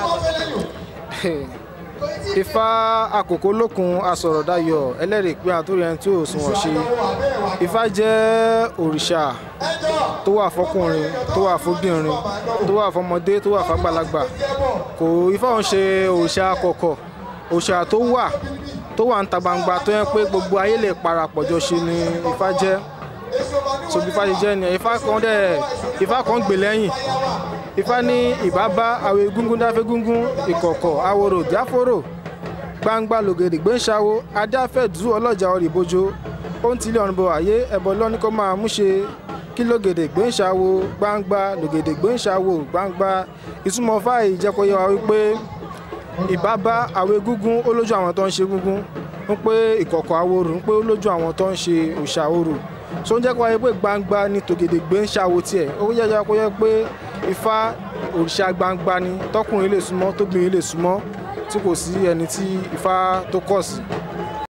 ifá àkókò lókun asọ̀rọ̀dayọ̀ ẹlẹ́rìí pé àtúrò ẹni tí ò sunwọ̀n ṣe ifá jẹ́ òrìṣà tó wà fọkùnrin tó wà fóbìnrin tó wà fọmọdé tó wà fàgbàlagbà kò ifá òun ṣe òrìṣà kọ̀kọ̀ òrìṣà tó wà tó wà ń ta gbangba tó yẹ pé gbogbo ayé lè parapọ̀ jọ ṣe ni ifá jẹ́ sobi ifá ṣe jẹ́ ni ifá kan dẹ̀ ifá kan gbè lẹ́yìn ifá ní ìbábá àwọn egúngún dáfẹ́ gúngún ìkọ̀kọ̀ àwòrò jáfòrò gbangba lògèdè gbé ń ṣàwo adáfẹ́dù ọlọ́jà ọ̀rìbójó ó ń tilẹ̀ ọ̀run bọ̀ ayé ẹ̀bọ lọ́ní kó máa mú ṣe kí lògèdè gbé ń ṣàwo gbangba lògèdè gbé ń ṣàwo gbangba ìtumọ̀ fáì jẹ́ kó yé wa wípé ìbábá àwọn egúngún ó lójú àwọn tó ń ṣe egúngún ń pé ìkọ̀kọ̀ àwòrò ń pé ó lójú àwọn tó ń ṣe òòṣà orò so ń jẹ́ kó wáyé pé gbangba ni tògèdè gbé ń ṣàwo tiẹ̀ ó yẹ kó yẹ pé ifá òrìṣà gbangba ni tọkùnrin lè súnmọ́ tóbìnrin lè súnmọ́ tí kò sí ẹni tí ifá tó kọ̀ sí.